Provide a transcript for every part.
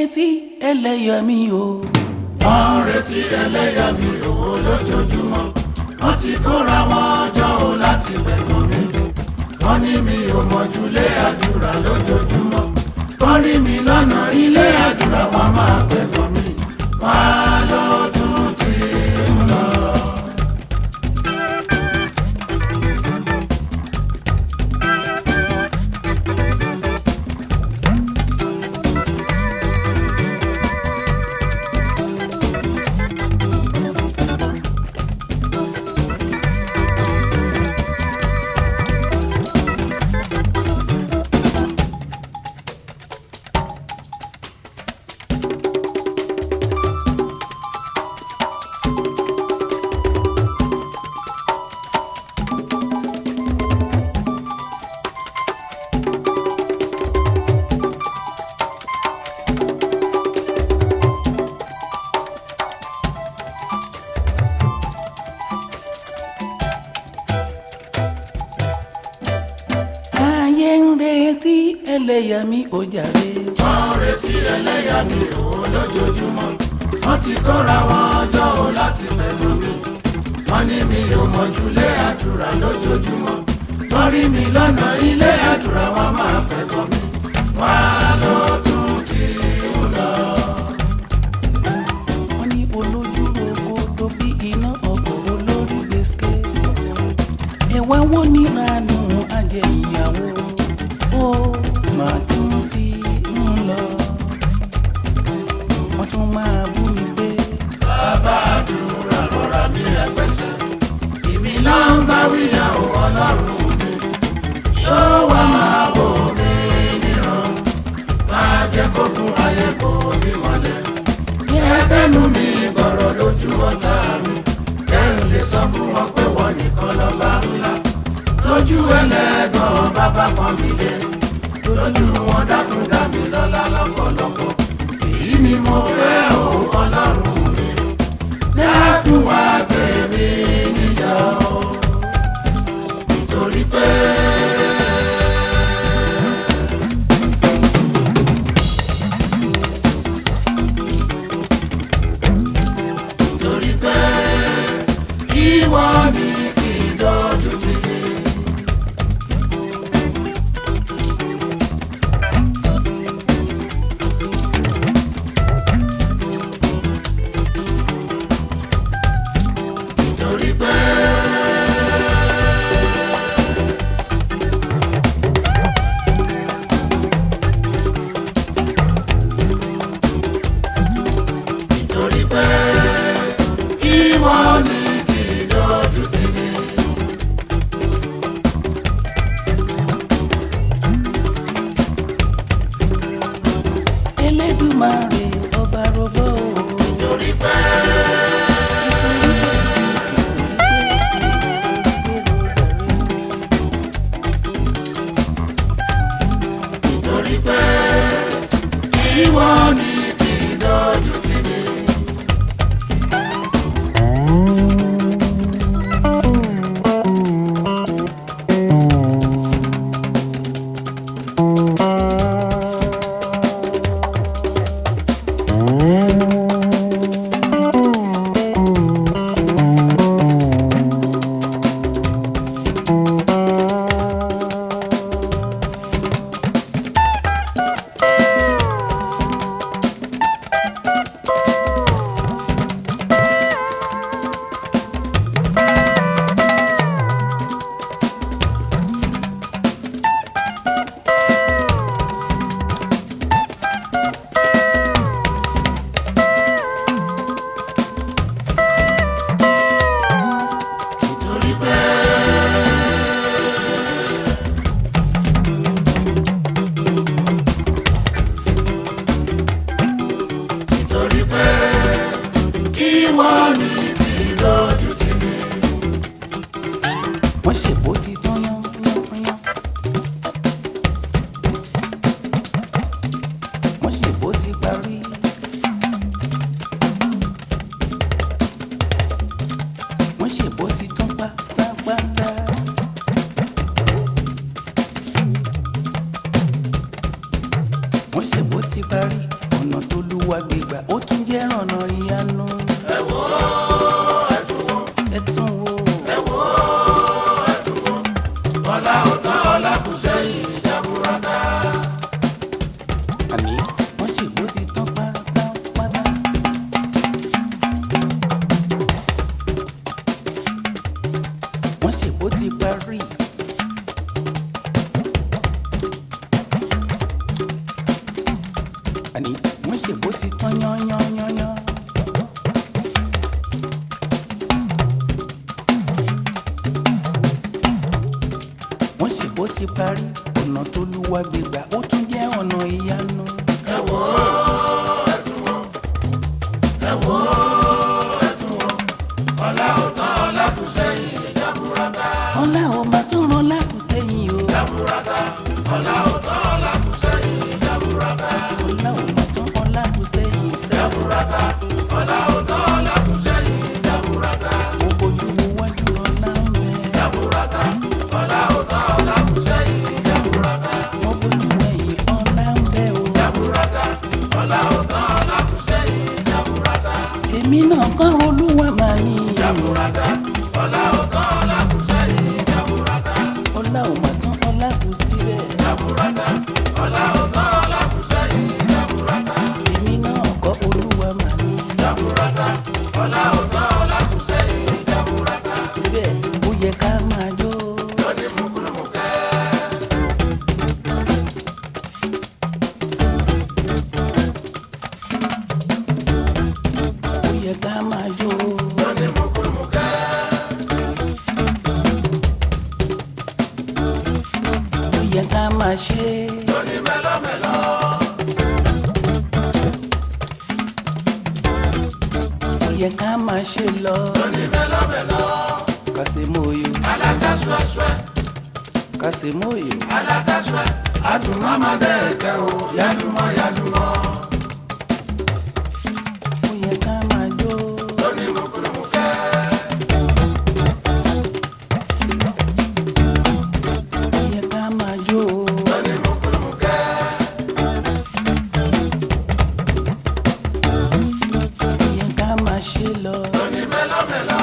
retí ẹlẹ́yàmí o. wọ́n ń retí ẹlẹ́yàmí owó lójoojúmọ́ wọ́n ti kóra wọn jọ o láti gbẹ̀gàn mi wọ́n ní mi ò mọ̀júlé àdúrà lójoojúmọ́ wọ́n rí mi lọ́nà ilé àdúrà wọn máa gbẹ̀gàn mi wọ́n á lọ tún ti ń lọ. ayé ń retí ẹlẹ́yàmí o jàre. wọ́n ń retí ẹlẹ́yàmí owó lójoojúmọ́ wọ́n ti kóra wọn jọ o láti gbẹ̀gàn mi wọ́n ní mi ò mọ̀júlé àdúrà lójoojúmọ́ wọ́n rí mi lọ́nà ilé àdúrà wọn máa gbẹ̀gàn mi wọ́n á lọ tún ti ń lọ. wọ́n ní olójú rogo tó bí iná ọkọ̀ olórí gbèsè. ẹ̀wá wo níranú ajẹ́ ìyàwó ó máa tún ti ń lọ. wọ́n tún máa bú mi pé bàbá àdúrà rọra mi ẹgbẹ́sẹ̀ èmi náà ń bá wíyà ó ọlọ́run mi ṣó wàá máa wò mí níran máa jẹ́ kókun ayé kò mí mọ́lẹ̀ ẹgbẹ́nu mi gbọ̀rọ̀ lójú ọ̀tá mi kẹ́hìn lè sọ fún wọn pé wọ́n nìkan lọ́ba ńlá lójú ẹlẹ́gàn bàbá kan mi lé lójú wọn dákun dá mi lọ́lá lọ́pọ̀lọpọ̀ èyí ni mo fẹ́ o ọlọ́run mi dákun wá gbé mi níjà o nítorí pé. nítorí pé ìwọ ni kì í dọ́jú tì mí. nítorí pé. nítorí pé ìwọ ni kì í dojú tì mí. elédùmarè ọba rogbó o. nítorí pé. nítorí pé ìwọ ni kì í dojú tì mí. nítorí pé. nítorí pé ìwọ ni kì í dojú tì mí. wọ́n ṣèbó ti tán yán yán yán. wọ́n ṣèbó ti parí. wọ́n ṣèbó ti tán pátápátá. wọ́n ṣèbó ti parí. ọ̀nà tó lúwa gbégbà ó tún jẹ́ ọ̀nà ìyanu. ẹ wò ó ẹ tún wò ẹ tún wo ẹ wò ó ẹ tún wò ọlá ò tán ọlá kù sẹ́yìn jaburata. àní wọ́n ṣègbó ti tán pátápátá. wọ́n ṣègbó ti parí. àní wọ́n ṣègbó ti tán yányányányán. wọ́n ṣègbó ti parí ọ̀nà tó lúwa gbégbà ó tún jẹ́ ọ̀nà ìyanu. ẹ wò ó ẹ tún wò ẹ wò ó ẹ tún wò ọlá ò tán ọlá kù sẹ́yìn jaburata. ọlá ò máa tún rán lákùsẹ́yìn o. jaburata ọlá ò tán ọlá kù sẹ́yìn jaburata. ọlá ò máa tún rán lákùsẹ́yìn sẹ́. jaburata ọlá ò tán ọlá kù sẹ́yìn jaburata. mo bójú wo wájú ọlá ń bẹ. jaburata ọlá ò tán ọlá kù sẹ́yìn jaburata. mo bójú ẹ̀yìn ọlá ń bẹ o. jaburata ọlá ò tán ọlá kù sẹ́yìn jaburata. èmi náà kọ́ olúwa máa ní. jaburata ọlá ò tán ọlá kù sẹ́yìn jaburata. ọlá ò máa tún ọlá kù síbẹ̀. jaburata ọlá ò tán ọlá kù sẹ́yìn jaburata. èmi náà kọ́ olúwa máa ní. jaburata ọlá ò tán ọlá kù sẹ́yìn jaburata. síbẹ̀ ó yẹ ká máa jó. lóní mùkúlùmùkẹ́. ó yẹ ká máa jó. lóní mùkúlùmùkẹ́. ó yẹ ká máa ṣe. lóní mẹ́lọ́mẹ́lọ́. ó yẹ ká máa ṣe lọ. lóní mẹ́lọ́mẹ́lọ́. kàṣemóyò alákàṣọ́ṣọ́ kàṣemóyò. alákàṣọ́ adùnmọ́mọ́ dẹ́ẹ̀kẹ́ o yálùmọ́ yálùmọ́. ó yẹ ká máa jó. lóní mùkúlùmùkẹ́. ó yẹ ká máa jó. lóní mùkúlùmùkẹ́. ó yẹ ká máa ṣe lọ. lóní mẹ́lọ́mẹ́lọ́.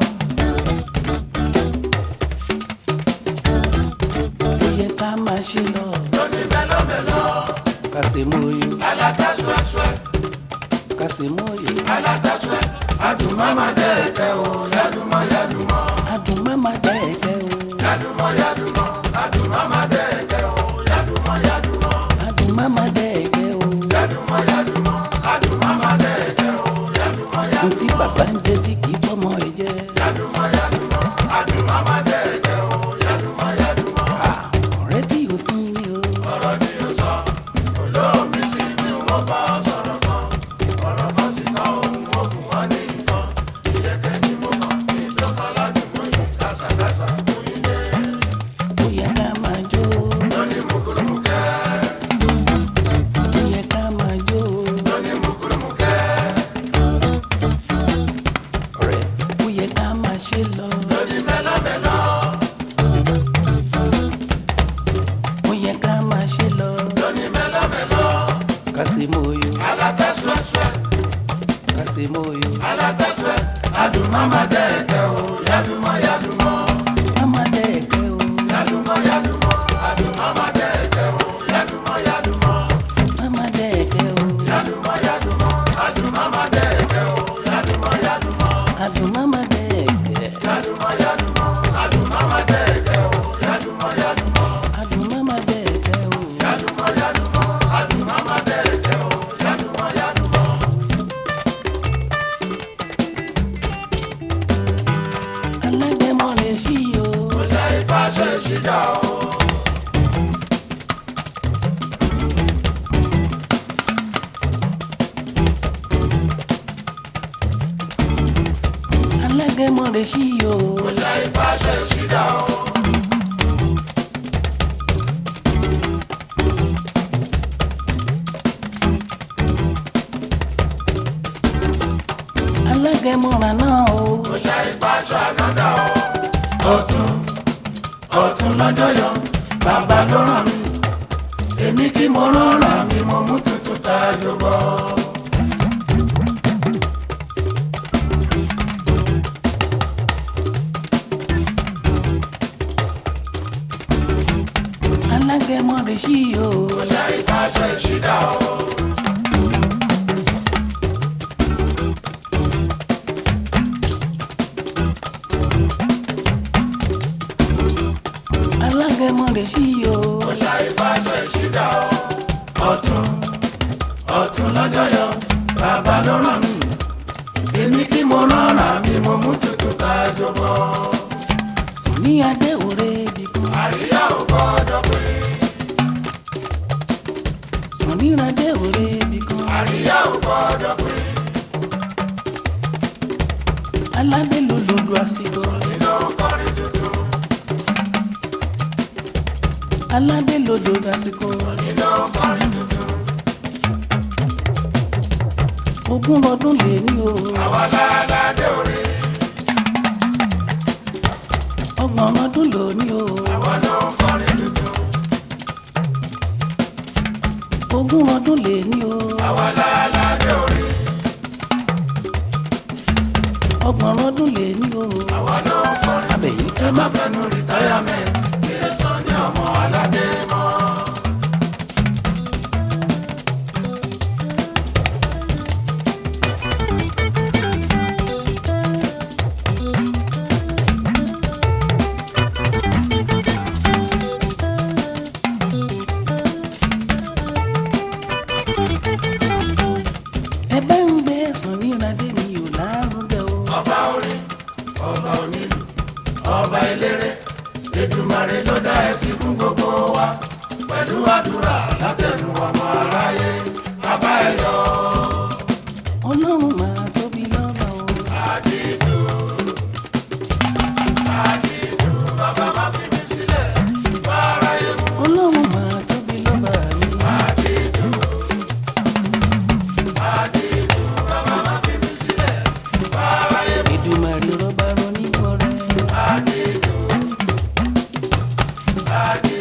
ó yẹ ká máa ṣe lọ. lóní mẹ́lọ́mẹ́lọ́. kàṣemóyò alákàṣọ́ṣọ́ kàṣemóyò. alákàṣọ́ adùnmọ́mọ́ dẹ́ẹ̀kẹ́ o yálùmọ́ yálùmọ́. adùn mama dẹ́ẹ̀kẹ́ o. yálùmọ́ yálùmọ́ adùnmọ́mọ́ dẹ́ẹ̀kẹ́ o yálùmọ́ yálùmọ́. adùn mama dẹ́ẹ̀kẹ́ o. yálùmọ́ yálùmọ́ adùnmọ́mọ́ dẹ́ẹ̀kẹ́ o yálùmọ́ yálùmọ́. ohun tí bàbá ń jẹ tí kì í fọmọ ẹ jẹ. yálùmọ́ yálùmọ́ adùnmọ́mọ́ dẹ́ẹ̀kẹ́ o yálùmọ́ yálùmọ́. Ah, ọ̀rẹ́ tí o sí ni o. ọ̀rọ̀ ni o sọ olóòmí sí ni wọ́n bá ọ sọ̀rọ̀ kan ọ̀rọ̀ kan sì kọ́ ohun ogun wọn ní nǹkan ìyẹ́kẹ́ tí mo kàn ní ìjọba ládùúgbò yìí kásàkásà fún ilé ó yẹ ká máa jó. lóní mùkúlùmùkẹ́ ó yẹ ká máa jó. lóní mùkúlùmùkẹ́ ọ̀rẹ́ ó yẹ ká máa ṣe lọ. lóní mẹ́lọ́mẹ́lọ́ ó yẹ ká máa ṣe lọ. lóní mẹ́lọ́mẹ́lọ́ kàṣemóyò alátẹ́sùẹ́sùẹ́ kàṣemóyò. alátẹ́sùẹ́ adùnmọ́mọ́ dẹ́ẹ̀kẹ́ o yálùmọ́ yálùmọ́ mama dẹ́ẹ̀kẹ́ o. yálùmọ́ yálùmọ́ adùnmọ́mọ́ dẹ́ẹ̀kẹ́ o yálùmọ́ yálùmọ́. mama dẹ́ẹ̀kẹ́ o. Yaduma yaduma, adumama dẹ́ẹ̀kẹ́ o. Yaduma yaduma, adùn mama dẹ́ẹ̀kẹ́. yaduma yaduma, adumama dẹ́ẹ̀kẹ́ o. Yaduma yaduma, adùn mama dẹ́ẹ̀kẹ́ o. yaduma yaduma, adumama dẹ́ẹ̀kẹ́ o. Yaduma yaduma. alágẹmọ lè ṣí o. Kò ṣe ìfàṣẹ ìṣìjà o. alágẹmọ lè ṣí o. Kò ṣe ìfàṣẹ ìṣìjà o. alágẹmọ rànà o. Kò ṣe ìfàṣẹ ànádà o. Ọ̀tún ọ̀tún lọ́jọ́ yọ, bàbá ló ràn mí. Èmi kí mo rọra mi, mo mú tuntun tayọ jọbọ. alágẹmọ rẹ sí o. ṣe ìbáṣọ ìṣídà o. alágẹmọ rẹ sí o. ṣe ìbáṣọ ìṣídà o. ọ̀tún ọ̀tún lọ́jọ́ yọ bàbá ló ràn mí. èmi kí mo rọra mi mo mú tutù tá a jọbọ. ní adé òre bìkan. àríyá ò gbọ́dọ̀ pé. ní adé òre bìkan. àríyá ò gbọ́dọ̀ pé. aládé ló lòdù àsìkò. nínú kọrin tuntun. aládé ló lòdù àsìkò. nínú kọrin tuntun. ogún ọdún lè ní o. àwa láládé òre. ọgbọ̀n ọdún lò ní o. àwa ló ń kọrin tuntun. ogún ọdún lè ní o. àwa láládé òre. ọgbọ̀n ọdún lè ní o. àwa ló ń kọrin. abẹ̀yìn ẹ má fẹnu rìtáyàmẹ́ǹt kí ẹ sọ ní ọmọ aládé mọ́. ẹ bá ń gbé ẹ̀sùn ní adé mi ò lárugẹ o. ọba orin ọba onílù ọba eléré Èdùmàrè ló dá ẹsìn fún gbogbo wa pẹ̀lú àdúrà látẹnu ọmọ aráyé bàbá ẹ yọ ọlọ́run máa tóbi lọ́ba o. àdìdù àdìdù bàbá má fi mí sílẹ̀ bá aráyé mú ọlọ́run máa tóbi lọ́ba mi. àdìdù àdìdù bàbá má fi mí sílẹ̀ bá aráyé mú Èdùmàrè rọba ronú bọ̀rẹ̀. àdìdù àdìdù.